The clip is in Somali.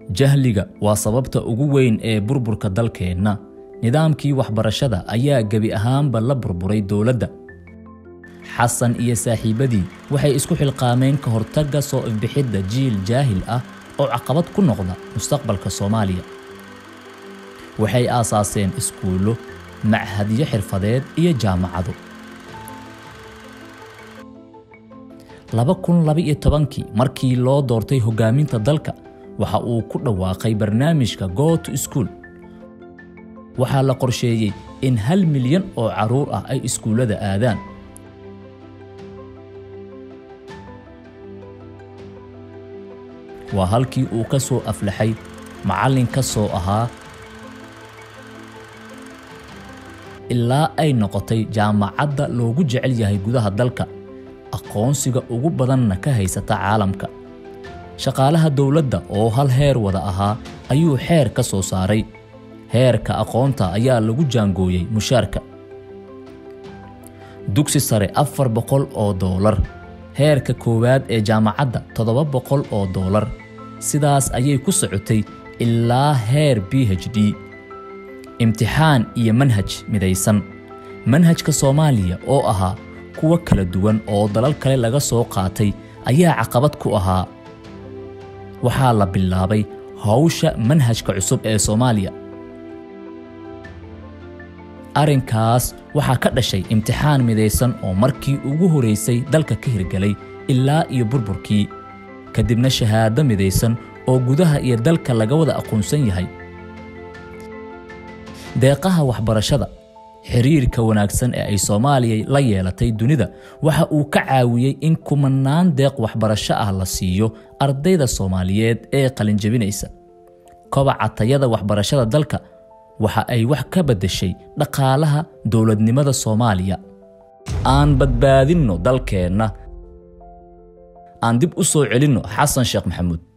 jahliga waa sababta ugu weyn ee burburka dalkeenna nidaamkii waxbarashada ayaa gebi ahaanba la burburay dowladda xasan iyo saaxiibadii waxay isku xilqaameen ka hortagga soo ifbixidda jiil jaahil ah oo caqabad ku noqda mustaqbalka soomaaliya waxay aasaaseen iskuullo machadyo xirfadeed iyo jaamacado laba kun laba-iyo tobankii markii loo doortay hoggaaminta dalka waxa uu ku dhawaaqay barnaamijka go to school waxaa la qorsheeyey in hal milyan oo carruur ah ay iskuullada aadaan waa halkii uu ka soo aflaxay macallin ka soo ahaa ilaa ay noqotay jaamacadda loogu jecel yahay gudaha dalka aqoonsiga ugu badanna ka haysata caalamka shaqaalaha dowladda oo hal heer wada ahaa ayuu xeer ka soo saaray heerka aqoonta ayaa lagu jaangooyey mushaarka dugsi sare afar boqol oo doolar heerka koowaad ee jaamacadda toddoba boqol oo doolar sidaas ayay ku socotay ilaa heer b h d imtixaan iyo manhaj midaysan manhajka soomaaliya oo ahaa kuwa kala duwan oo dalal kale laga soo qaatay ayaa caqabad ku ahaa waxaa la bilaabay hawsha manhajka cusub ee soomaaliya arrinkaas waxaa ka dhashay imtixaan midaysan oo markii ugu horeysay dalka ka hirgelay ilaa iyo burburkii kadibna shahaado midaysan oo gudaha iyo dalka laga wada aqoonsan yahay deeqaha waxbarashada xiriirka wanaagsan ee ay soomaaliya la yeelatay dunida waxa uu ka caawiyey in kumanaan deeq waxbarasho ah la siiyo ardayda soomaaliyeed ee qalinjabinaysa kobaca tayada waxbarashada dalka waxa ay wax ka beddeshay dhaqaalaha dowladnimada soomaaliya aan badbaadinno dalkeenna aan dib u soo celinno xasan sheekh maxamuud